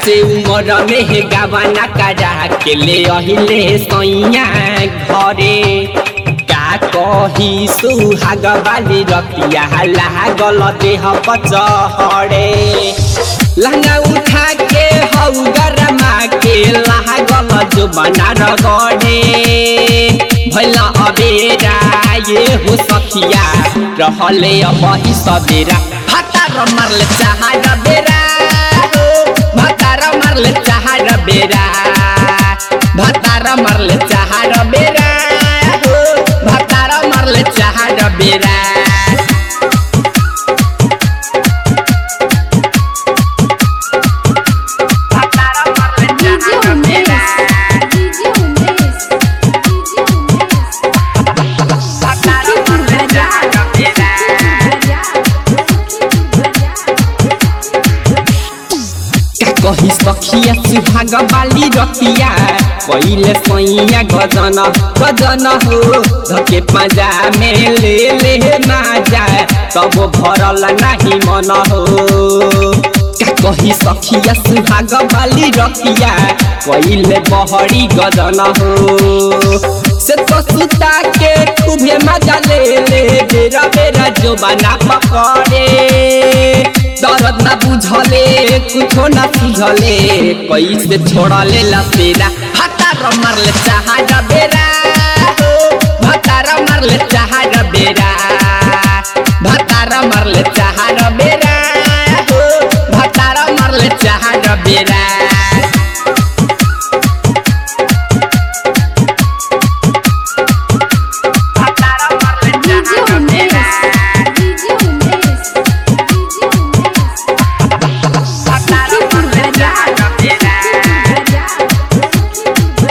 से उमर में हे गवाना करा के ले अहिले सैया घरे का कही सुहाग बाली रतिया लागल देह पचहरे लहंगा उठा के हौ गरमा के लागल जो बना रगड़े भैला अबेरा ये हो सखिया रहले अब ही सबेरा भातार मारले चाहार बेरा हो भातार मारले चाहार बेरा भातार मारले चाहार बेरा हो भातार मारले चाहार बेरा DJ Umesh, DJ Umesh, DJ Umesh. Sukhipur Bazaar, Sukhipur Bazaar, Sukhipur Bazaar. का कही सखिया सुहाग बाली रतिया पहिले सैया गजन गजन हो धके पाजा में ले ले माजा तब भरल नाही मन हो का कही सखिया सुहाग बाली रतिया पहिले बहरी गजन हो से तो सुता के खूबे मजा ले ले बेरा बेरा जो बना पकड़े दर्द ना बुझले कुछो ना सुझले कैसे छोड़ले लसेरा हतार मारले चाहार बेरा हो भतार मारले चाहार बेरा भतार मारले चाहार बेरा हो भतार मारले चाहार बेरा DJ Umesh, DJ Umesh, DJ Umesh. Sukhipur Bazaar, Sukhipur Bazaar, Sukhipur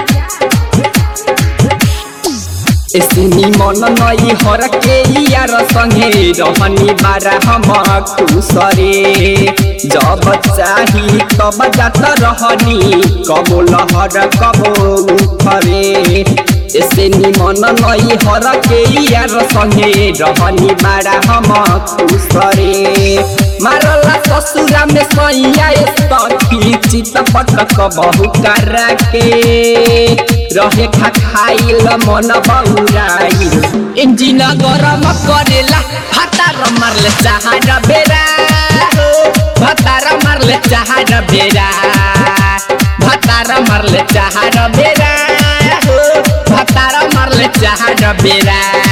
Bazaar. एसनी मन नई हर के यार संगे रहनी बारा हम खुसरे जब चाही तब जात रहनी कबो लहर कबो उठरे एसनी मन नई हर के यार संगे रहनी बारा हम खुसरे मारला ससुरा में सैया सखी चित पटक बहु करा के रहे खा खाइल मन बौराइल इंजिन गरम करेला भातार मारले चाहार बेरा हो भातार मारले चाहार बेरा भातार मारले चाहार बेरा हो भातार मारले चाहार बेरा